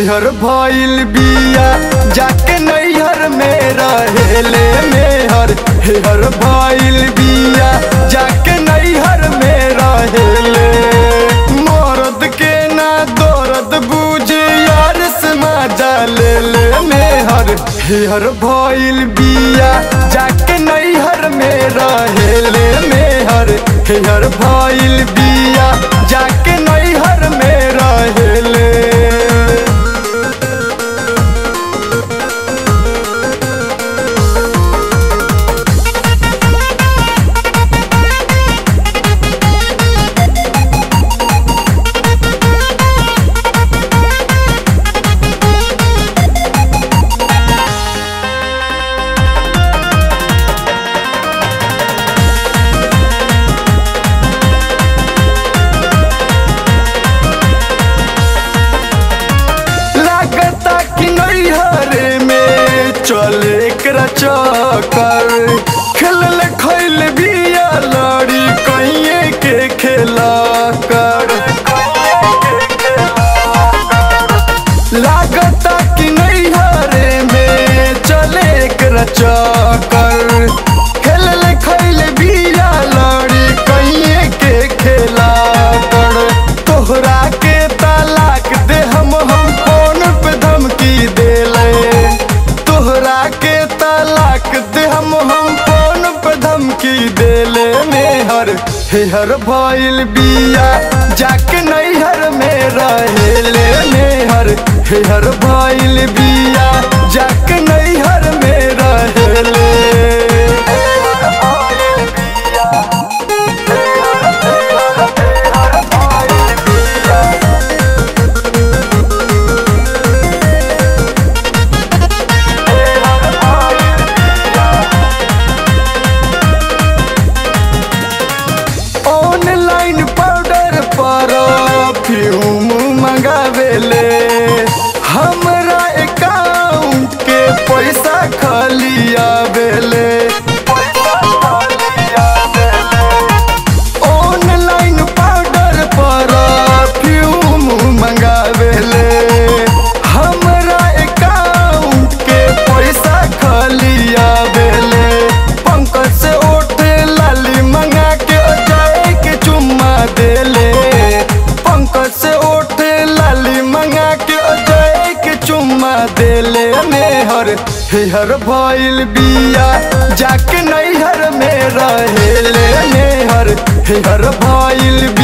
हेहर भइल बिया जाके नैहर में रहेले मेहर हेहर भइल बिया जाके नैहर में रहेले मरद के ना दर्द बुझे यार से मजा ले ले मेहर हेहर भइल बिया जाके नैहर में रहेले मेहर हेहर भइल बिया जाके नैहर में रहेले लागता कि नैहर में चले एकरा चक्कर खेलल खैल बिया लड़ी कहिए के खेला कर लागता कि नैहर में चले एकरा चक्कर खेलल खैल बिया लड़ी कहिए के खेला कर तोहरा के तलाक दे हम हम फोन पे धमकी देले तोहरा के तलाक दे हम हम फोन पे धमकी देले मेहर हेहर भइल बिया जाके नैहर में रहेले मेहर हेहर भइल बिया जाके नैहर में रहेले ऑनलाइन पाउडर पर फ्यूम मंगावेले हमरा अकाउंट के पैसा खाली आवेले ऑनलाइन पाउडर पर फ्यूम मंगावेले हमरा अकाउंट के पैसा खाली आवेले पंकज से ओठे लाली मंगा के जाए के चुम्मा देले पंकज से ओठे लाली मंगा के जाए के चुम्मा देले मेहर हेहर भइल बिया जाके नैहर में रहेले मेहर हेहर भइल